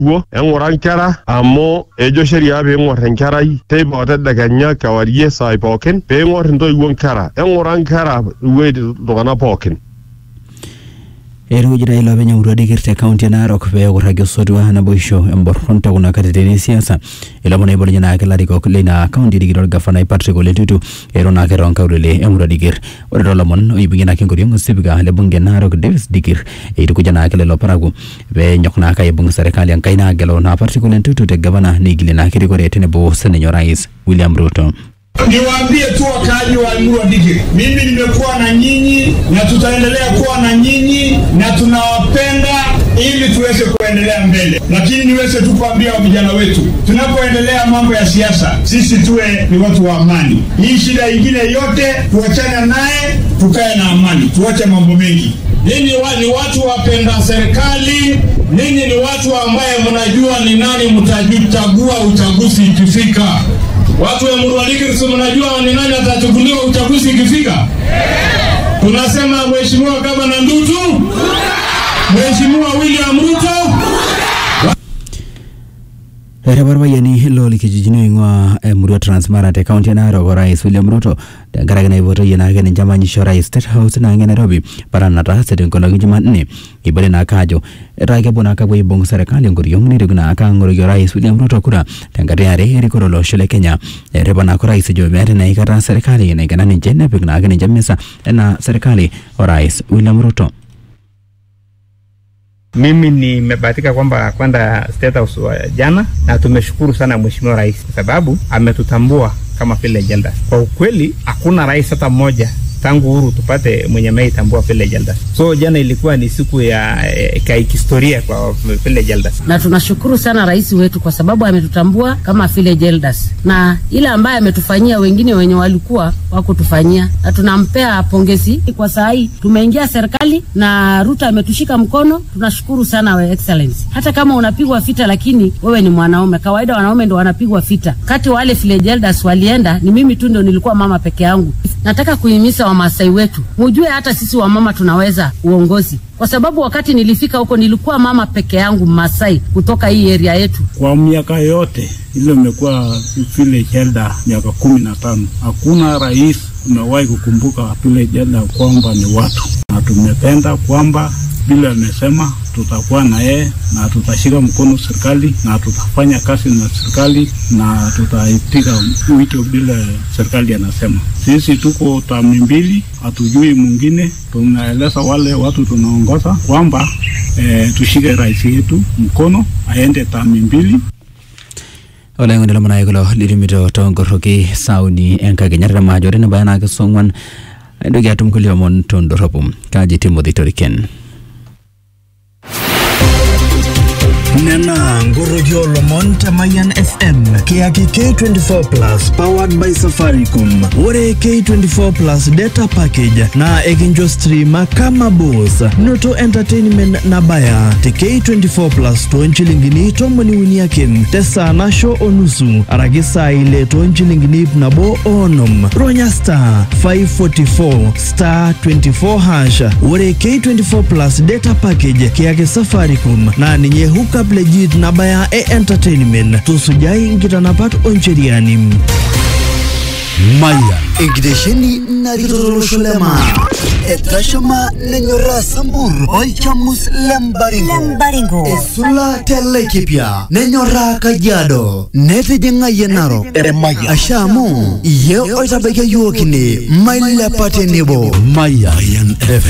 kuo eng'ura nkera amu ejo sheria piing'or enkerai teipa otedekenya kewarie saai pookin piing'or intoiwuo nkera eng'ura nkera iwueitin iltung'anak pookin etukujitai ilopeny emurua dikir te kaunti e narok pee ekurraki osotua naboisho emborron tekuna katitin esiasa ilomon oibalunye naake ilarikok leina kaunti erikito orgavanai patrick ole ntutu ero naake toonkaulele emurua dikir ore toolomon oibung'ie naake enkoriong osipika le bunge narok davis dikir eitukuja naake lelo parakuo pee enyok naake aibung serikali enkai naagelu naa patrick ole ntutu te gavana neigilie naake rikore tenebo sininye orais william ruto Niwaambie tu wakaaji wa Emurua Dikirr, mimi nimekuwa na nyinyi na tutaendelea kuwa na nyinyi na tunawapenda ili tuweze kuendelea mbele, lakini niweze tu kuambia vijana wetu, tunapoendelea mambo ya siasa, sisi tuwe ni watu wa amani. Hii shida ingine yote tuachane naye, tukae na amani, tuache mambo mengi. Ninyi wa, ni watu wapenda serikali, ninyi ni watu ambaye mnajua ni nani mtajchagua uchaguzi ikifika. Watu wa Emurua Dikirr, si mnajua ni nani atachukuliwa uchaguzi ikifika? Tunasema Mheshimiwa Gavana Ndutu, Mheshimiwa William Ruto. Erepar payiani looli kijijini oing'ua emurua Transmara te kaunti e Narok orais William Ruto tenkaraki naipotoyie naake ninche manyisho orais State House naange Nairobi para nataase tenkolong Jumanne ibale naake ajo etaa kepuo naake apuo aibung serikali enkoriong neitoki naake aang'oroki orais William Ruto kura tenkata eare erikore olosho le Kenya erepa naake orais ejo meeta naa aikata serikali naikena ninche nepik naake ninche misa enaa serikali orais William Ruto Mimi nimebahatika kwamba kwenda State House wa jana na tumeshukuru sana Mheshimiwa Rais kwa sababu ametutambua kama village elders. Kwa ukweli hakuna rais hata mmoja tangu uhuru tupate mwenye ameitambua village elders. So jana ilikuwa ni siku ya eh, kihistoria kwa village elders. na tunashukuru sana rais wetu kwa sababu ametutambua kama village elders, na ile ambaye ametufanyia wengine wenye walikuwa wakutufanyia, na tunampea pongezi kwa saa hii tumeingia serikali na Ruto ametushika mkono. Tunashukuru sana we excellency. Hata kama unapigwa vita, lakini wewe ni mwanaume. Kawaida wanaume ndo wanapigwa vita. Kati wale village elders walienda, ni mimi tu ndo nilikuwa mama peke yangu. Nataka kuhimiza Wamasai wetu mujue hata sisi wamama tunaweza uongozi, kwa sababu wakati nilifika huko nilikuwa mama peke yangu Masai kutoka hii area yetu. Kwa miaka yote ile imekuwa village elder miaka kumi na tano, hakuna rais umewahi kukumbuka village elder kwamba ni watu, na tumependa kwamba vile amesema tutakuwa na yeye na tutashika mkono serikali na tutafanya kazi na serikali na tutaipiga wito bila serikali anasema. Sisi tuko tami mbili, hatujui mwingine. Tunaeleza wale watu tunaongoza kwamba eh, tushike rais yetu mkono aende tami mbili oloing'oni lomon kulo litumito tonkoroki sauni enkakenya majo tenebaya naake song'uan entoki atum kulie omon tondorropu kaji Timothy Toriken nena nkoroki olomon te Mayan FM kiyaki K24 plus powered by Safaricom ore K24 plus data package naa ekincho streama kama boss noto entertainment nabaya te K24 plus toonchilingini tomoni uni ake tesaa nasho onusu araki saa ile toonchilingini ip nabo oonom ronya star 544 star 24 hash ore K24 plus data package kiyaki Safaricom naa ninye hookup legit nabaya e entertainment tusujai nkitanapat oncheriani Maya enkitesheni narikito tolosho le maa etashama nenyoraa sambur olchamus lembaringo esula te Laikipia nenyoraa Kajiado netijing'ayie Narok asha amu iye oitabaikia yiok ine mailepa tenebo Mayan FM